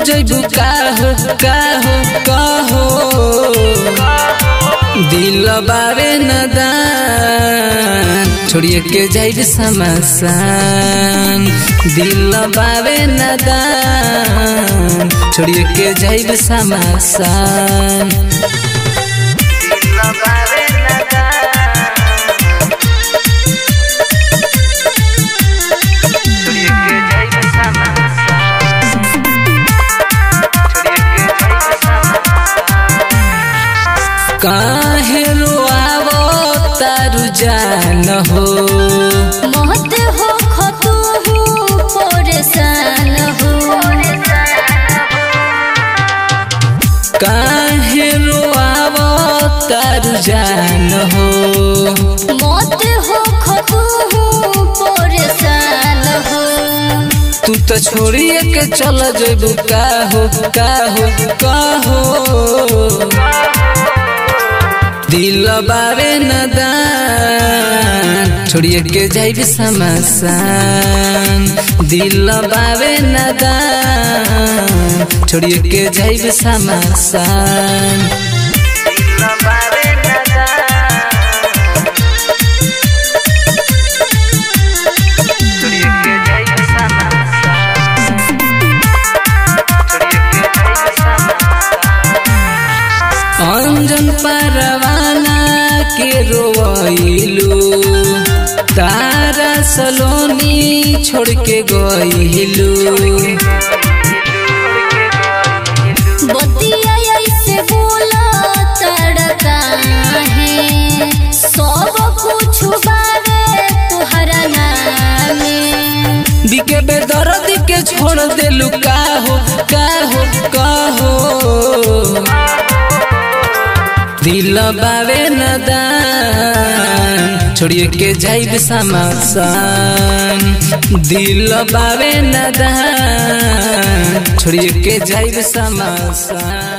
जैबू का हो का हो का हो दिल बावे नदान छोड़िए के जाइब समसान दिल बावे नदान छोड़िए के जाइब समसान काहे रोआवो तारू जान हो महत हो खतु परेशान हो काहे रोआवो तारू जान हो मत हो खतु परेशान हो तू तो छोड़िए के चल जेबू का हो का हो का हो दिल बावे नदान छोड़िए के जाइब समसान दिल बावे नदान छोड़िए के जाइब समसान अंजन परवाना के रोइलू तारा सलोनी छोड़ के गइलू बतिया ऐसे बोला तड़का है सब कुछ बारे तुहरा नामे दिके बेदर्द के छोड़ देलू का हो का हो का हो दिल बावे नदान छोड़िए के जाइब समसान दिल बावे नदान छोड़िए के जाइब समसान